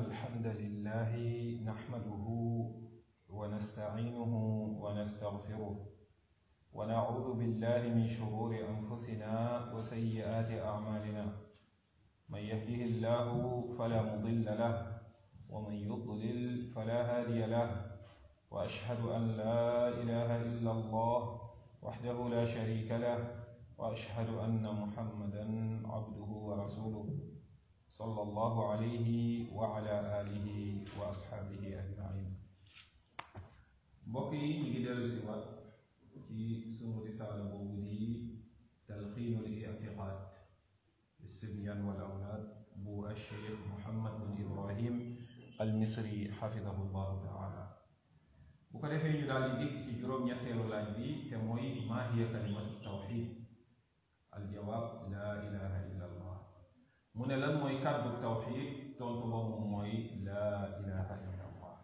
الحمد لله نحمده ونستعينه ونستغفره ونعوذ بالله من شرور أنفسنا وسيئات أعمالنا من يهده الله فلا مضل له ومن يضلل فلا هادي له وأشهد أن لا إله إلا الله وحده لا شريك له وأشهد أن محمدا عبده ورسوله صلى الله عليه وعلى آله وأصحابه أجمعين mbokk yi ñu ngi dellu si waat ci sunu risaala boobu di talqiinul i'tiqaad lissibyan wal awlaad bu alcheikh Muhammad bin Ibrahim al Misri xafidahu llahu taala bu ko defee ñu daal di dikk ci juróom-ñetteelu laaj bi te mooy maa hiya kalimatu tawxid aljawaab laa ilaha illa allah mu ne lan mooy kàddu tawxid tontu ba moom mooy laa ilaha illa allah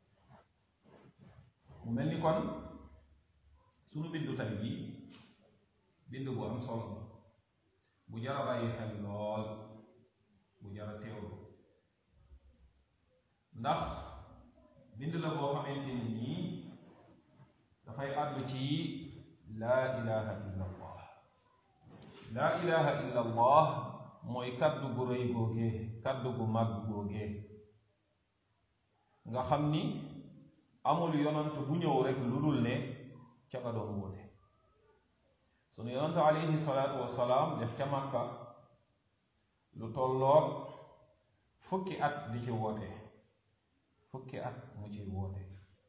mu mel ni kon sunu bindu tay bi bind bu am solo bu jara bàyyi xel lool bu jara teewlu ndax bind la boo xamante ni nii dafay àddu ci laa ilaha illa allah laa ilaha illa allah mooy kaddu gu rëy googee kaddu gu màgg googee nga xam ni amul yonant bu ñëw rek lu dul ne ca nga doon woote sunu yonantu alayhi salaatu wasalaam def ca màkka lu tolloog fukki at di ci woote fukki at mu ciy woote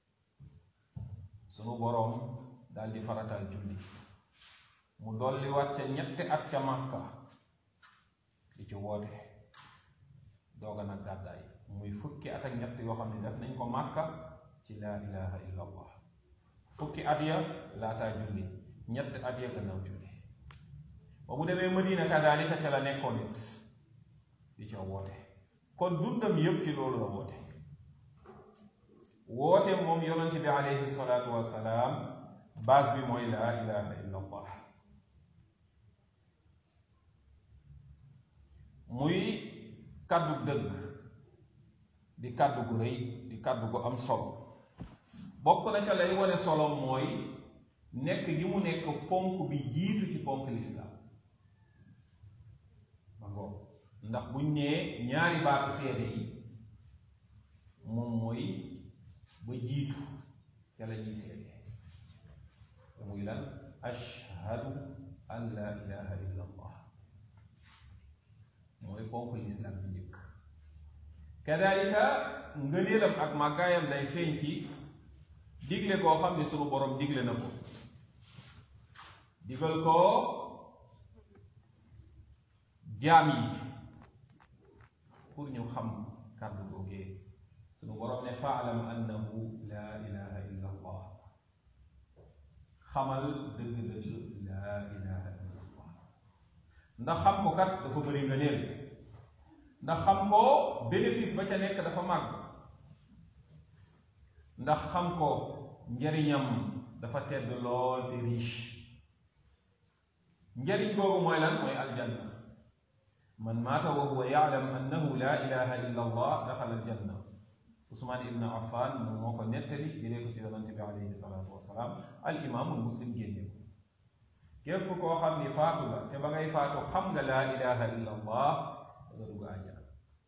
sunu boroom dal di faratal julli mu dolli wat ca ñetti at ca màkka di ci woote dooga nag gàddaay muy fukki at ak ñett yoo xam ne def nañ ko màkka ci laa ilaha illa allah fukki at ya laataa julli ñett at ya gannaaw julli ba bu demee madina kadaalika ca la nekkoon it di ca woote kon dundam yépp ci loolu la woote woote moom yonent bi alayhi salaatu wasalaam base bi mooy laa ilaha illa allah muy kàddu dëgg di kàddu gu rëy di kàddu gu am solo bokk na ca lay wane solo mooy nekk gi mu nekk ponk bi jiitu ci ponk lislaam ma ngoog ndax buñ nee ñaari baatu seede yi moom mooy ba jiitu ca la ñuy seede te muy lan ashhadu an la ilaha illa allah mooy ponk lislaam bi njëkk kadalika ngëneelam ak màggaayam day feeñ ci digle koo xam ne sunu borom digle na ko digal ko jaam yi pour ñu xam kàddu googee sunu borom ne faalam annahu laa ilaha illa allah xamal dëgg-dëgg laa ilaha illa allah ndax xam ko kat dafa bëri ngëneel ndax xam ko bénéfice ba ca nekk dafa màgg ndax xam ko njariñam dafa tedd lool te riche njariñ googu mooy lan mooy aljanna man maata wa huwa yaalam annahu laa ilaha illa allah daxala aljanna Usmaan ibn Affan moom moo ko nettali jëlee ko ci yonante bi alayhi salaatu wasalaam al imaamul muslim génne ko képp koo xam ni faatu nga te ba ngay faatu xam nga laa ilaha illa allah da nga dugg àjjana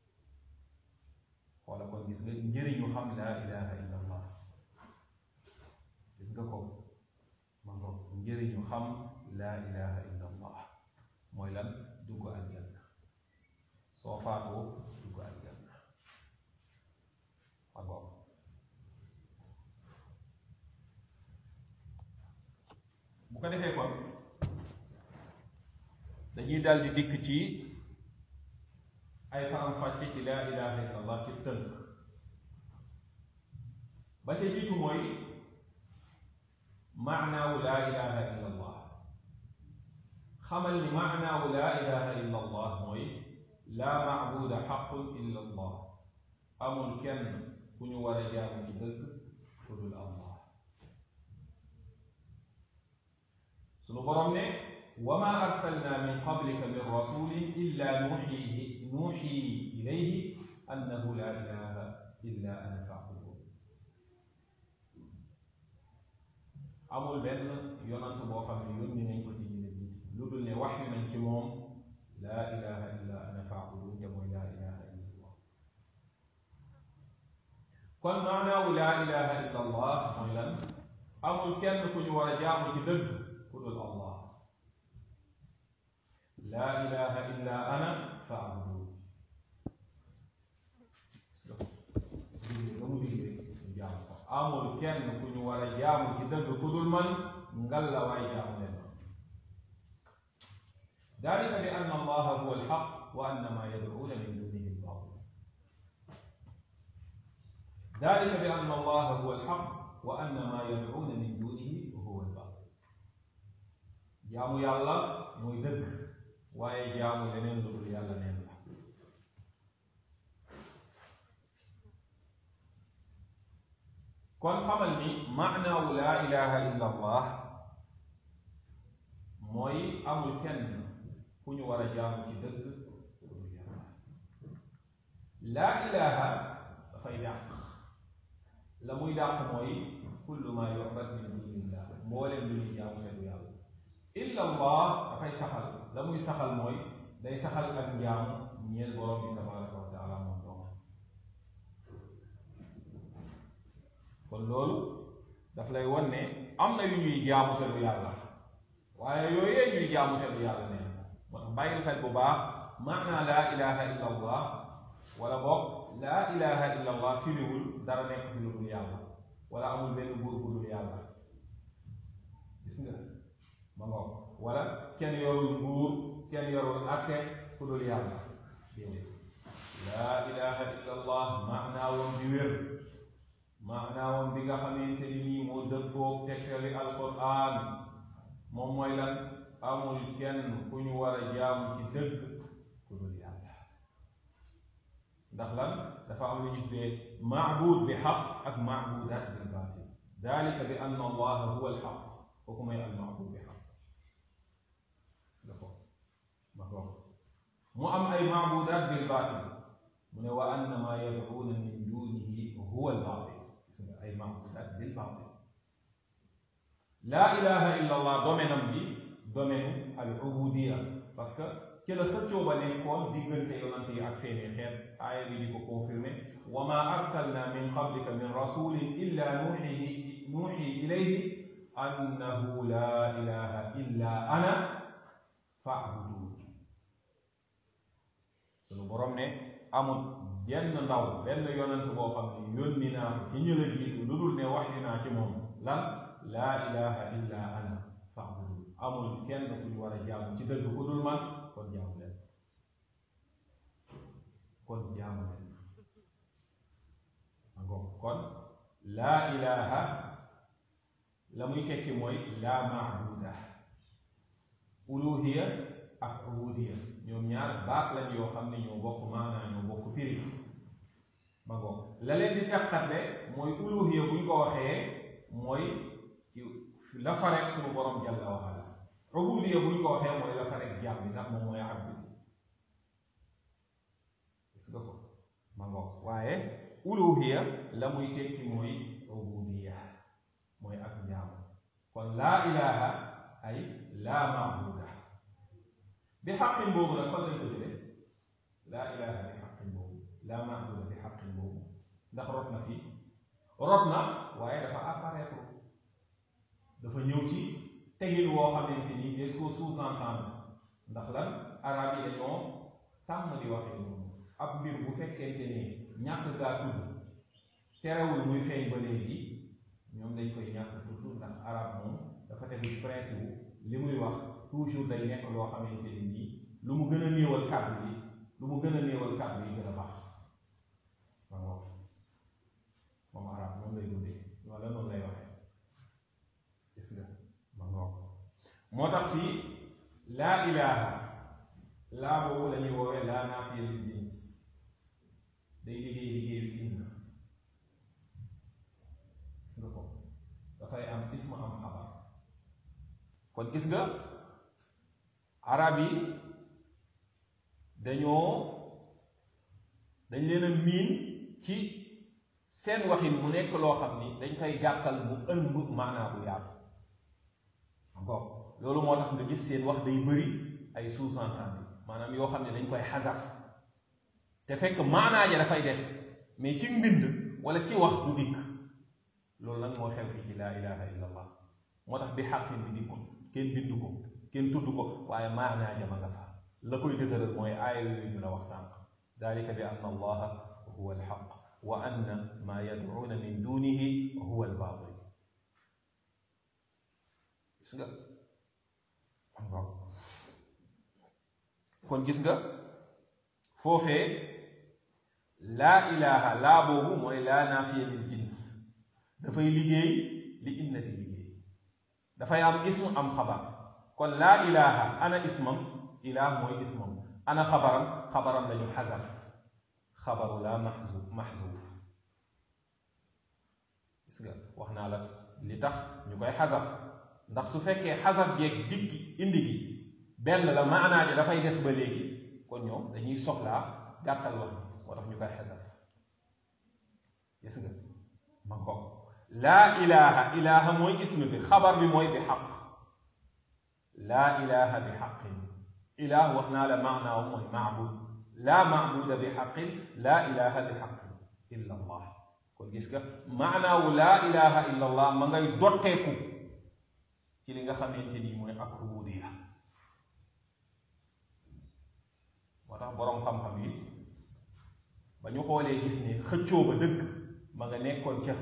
wala kon gis nga njëriñu xam laa ilaha illa allah gis nga ko ma ngo njëriñu xam laa ilaha illa allah mooy lan dugg aljanna soo faatoo dugg aljanna ma ngo bu ko defee kon dañuy daldi dikk ci ay faram-fàcce ci laa ilaha illa allah ci tënk ba ca jiitu mooy maanaawu laa ilaha illa allah xamal ni maanaawu laa ilaha illa allah mooy laa maabuda xaqun illa allah amul kenn ku ñu war a jaamu ci dëgg ku dul allah sunu borom ne wa ma arsalna min qablika min rasulin illa nuxiihi nuuxi ilayhi annahu la ilaha illa ana fa'budun amul benn yonant boo xam ne yónni nañ ko ci ñu ne jiitu lu dul ne wax yu nañ ci moom laa ilaha illa ana fa'budun te mooy laa ilaha illa allah kon maanaawu laa ilaha illa allah mooy lan amul kenn ku ñu war a jaamu ci dëgg ku dul allah laa ilaha illa ana fa'budun digle nga mu digle ñu jaamu ko amul kenn ku ñu war a jaamu ci dëgg ku dul man ngal la waay jaamu leen dalika bi anna allaha huwa alxaq wa anna ma yad'una min dunihi albatil dalika bi anna allaha huwa alxaq wa anna ma yad'una min dunihi huwa albatil jaamu yàlla mooy dëgg waaye jaamu leneen lu dul yàlla neen la kon xamal ni maanaawu laa ilaha illa allah mooy amul kenn ku ñu war a jaamu ci dëgg ku dul yàlla laa ilaha dafay dàq la muy dàq mooy kullu ma yu'bad min dunillah mbooleem lu ñuy jaamu te du yàlla illa allah dafay saxal la muy saxal mooy day saxal ak njaamu ñeel borom bi tabaraka wa taala moom doom kon loolu daf lay won ne am na yu ñuy jaamu te du yàlla waaye yooyee ñuy jaamu te du yàlla neen moo tax bàyyil xel bu baax maanaa laa ilaha illa allah wala boog laa ilaha illa allah firiwul dara nekk fi lu dul yàlla wala amul benn buur bu dul yàlla gis nga ma ngoog wala kenn yorul nguur kenn yorul atte ku dul yàlla déedéet laa ilaha illa allah maanaawam bi wér maanaawam bi nga xamante ni nii moo dëppoog tegtali alquran moom mooy lan amul kenn ku ñu war a jaamu ci dëgg ku dul yàlla ndax lan dafa am lu ñu tuddee maabuud bi xaq ak maabuudaat bil baatil dalika bi anna allaha huwa alxaq kooku mooy al maabuud bi xaq gis nga ko ma ko mu am ay maabuudaat bil baatil mu ne wa anna ma yad'uuna min dunihi huwa al baatil gis nga ay maabuudaat bil baatil laa ilaha illa allah domaine am bi domaine al ubudiya parce que ci la xëccoo ba nekkoon diggante yonant yi ak seeni xeet aaya bi di ko confirmer wa ma arsalna min qablika min rasulin illa nuuxi nuuxi ilayhi annahu laa ilaha illa ana fa'budun sunu borom ne amul benn ndaw benn yonant boo xam ne yónni naa ko ci ñu la jiitu lu dul ne wax naa ci moom lan laa ilaha illa ana fa'budun amul kenn ku ñu war a jaamu ci dëgg ku dul man kon jaamu leen kon jaamu leen angoo kon laa ilaha la muy tekki mooy laa maabuda uluhiya ak ubudiya ñoom ñaar baat lañ yoo xam ne ñoo bokk maanaa ñoo bokk firi ba ngoo la leen di teqatle mooy uluhiya buñ ko waxee mooy la fa rek suñu borom jalla wa ala ubudiya buñ ko waxee mooy la fa rek jaam bi ndax moom mooy abdi gis nga ko ma ngoo waaye uluhiya la muy tekki mooy ubudiya mooy ak njaamu kon laa ilaha ay laa maabuda bi xaqin boobu nag fan lañ ko jëlee laa ilaha bi xaqin boobu laa maabuda bi xaqin boobu ndax rot na fii rot na waaye dafa apparaître dafa ñëw ci tegin woo xamante ni des ko sous-entendre ndax lan arab yi dañoo tàmm di waxee noonu ab mbir bu fekkente ne ñàkk gaa tudd terewul muy feeñ ba léegi ñoom dañ koy ñàkk toujours ndax arab moom dafa tegu ci principe li muy wax toujours day nekk loo xamante ni nii lu mu gën a néewal kàddu yi lu mu gën a néewal kàddu yi gën a baax ma ngoog moom arab moom lay dundee wala noonu lay waxee gis nga ma ngoog moo tax fii laa ilaha laa boobu la ñuy woowee laa naafiya lil jins day liggéey liggéeyu inna gis nga ko dafay am isma am xabar kon gis nga arab yi dañoo dañ leen a miin ci seen waxin mu nekk loo xam ni dañ koy gàttal mu ëmb maanaa bu yaatu encore loolu moo tax nga gis seen wax day bëri ay sous-entendu maanaam yoo xam ne dañ koy xasaf te fekk maanaa ja dafay des mais ci mbind wala ci wax du dikk loolu nag moo xew fii ci laa ilaha illa allah moo tax bi xaqin bi dikkul kenn bindu ko kenn tudd ko waaye maanaa ja ma nga fa la koy dëgëral mooy aaya yooyu ñu la wax sànq dalika bi anna allaha huwa alxaq wa anna ma yadcuuna min dunihi huwa albaatil gis nga kon gis nga foofee laa ilaha laa boobu mooy laa naafiya lil jins dafay liggéey li inna di liggéey dafay am ism am xabar kon laa ilaha ana ismam ilah mooy ismam ana xabaram xabaram lañu xasaf xabaru laa maxzuuf maxzuuf gis nga wax naa la li tax ñu koy xasaf ndax su fekkee xasaf jeeg diggi indi gi benn la maanaa ji dafay des ba léegi kon ñoom dañuy soxlaa gàttal wax moo tax ñu koy xasaf gis nga ma ko laa ilaha ilaha mooy ism bi xabar bi mooy bi xaq laa ilaha bi xaqin ilah wax naa la maanaaw mooy maabud laa maabuda bi xaqin laa ilaha bi xaqin illa allah kon gis nga maanaawu laa ilaha illa allah ma ngay dotteeku ci li nga xamante ni mooy ak rububiya moo tax boroom xam-xam yi ba ñu xoolee gis ni xëccoo ba dëgg ma nga nekkoon ca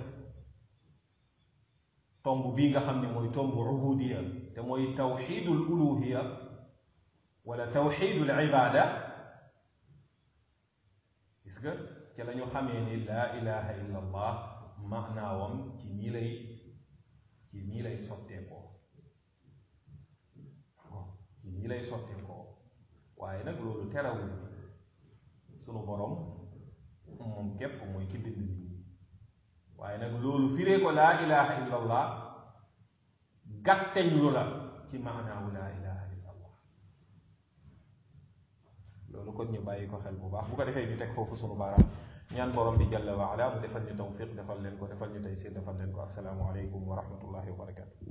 tomb bii nga xam ne mooy tomb ubudiya te mooy tawxidul uluhiya wala tawxidul ibada gis nga ci la ñu xamee ni laa ilaha illa allah maanaawam ci nii lay ci nii lay sotteekoo ci nii lay sotteekoo waaye nag loolu terawul sunu borom moom képp mooy ki bind nit ñi waaye nag loolu firee ko laa ilaha illa allah gàtteñ lu la ci maanaawu laa ilaha illa allah loolu kon ñu bàyyi ko xel bu baax bu ko defee ñu teg foofu sunu baaraam ñaan borom bi jalla wa ala mu defal ñu tawfiq defal leen ko defal ñu taysiir defal leen ko assalaamu aleykum wa rahmatullahi wa barakatu